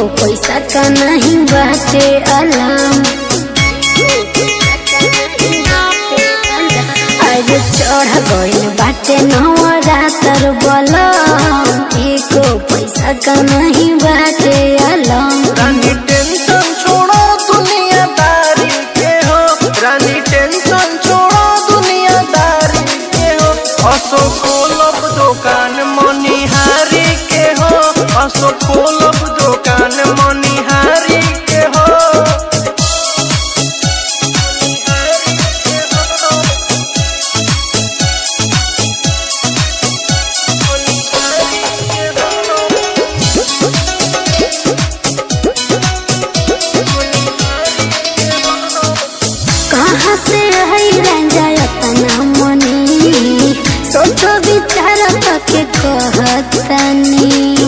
पैसा का नहीं बाटे अलाम आज चढ़ गइल बाटे नवरातर बलम एको पैसा का नहीं बाटे अलाम रानी टेंशन छोड़ो दुनियादारी के हो रानी टेंशन छोड़ो दुनियादारी के हो असो खोलब दुकान मनिहारी के हो असो खोलब दुकान मनिहारी के हो कहाँ से है राजा अपना मनी सोचो विचार के कहतनी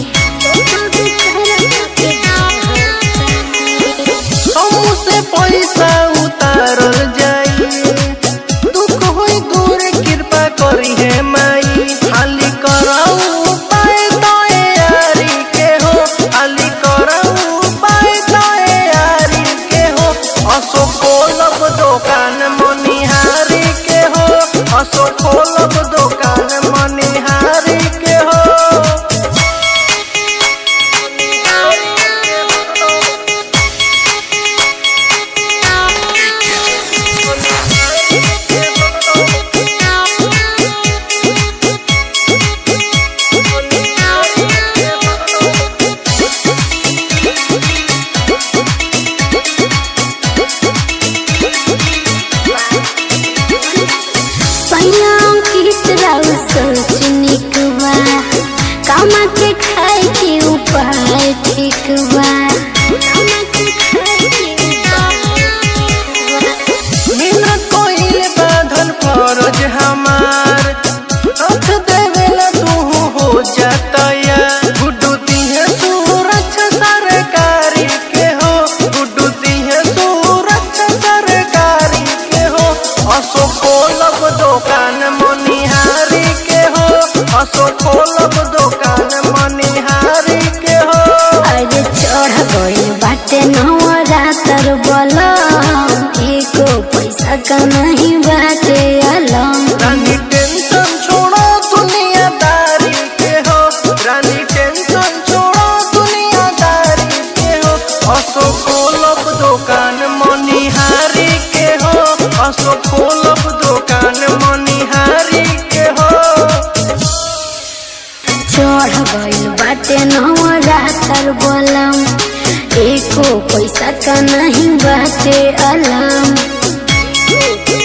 हमसे पैसा उतारल जाई दुख होई दूर कृपा करी है माई खाली कराऊ पाए तोए यारी के हो खाली कराऊ पाए तोए यारी के हो असो खोलब दुकान मनिहारी के हो असो खोलब दुकान मनिहारी के हो सैयां की तरह सोच निकवा कमा के खाए के उपाय ठीक बा मेहनत कोइल बाधन फरज हमार रख देवेला तू हो जाता या गुड्डू दिहे सुरक्षा सरकारी के हो गुड्डू दिहे सुरक्षा सरकारी के हो असो खोलब दुकान मनिहारी के हो असो खोलब दुकान मनिहारी के हो अरे चढ़ गइल बाटे नवरातर बलम एको पैसा का नहीं बाटे अलम रानी टेंशन छोड़ो दुनियादारी के हो रानी टेंशन छोड़ो दुनियादारी के हो असो खोलब दुकान मनिहारी के हो असो खोलब दुकान मनिहारी के हो चढ़ गइल बाटे नवरातर बलम एको पैसा का नहीं बाटे अलम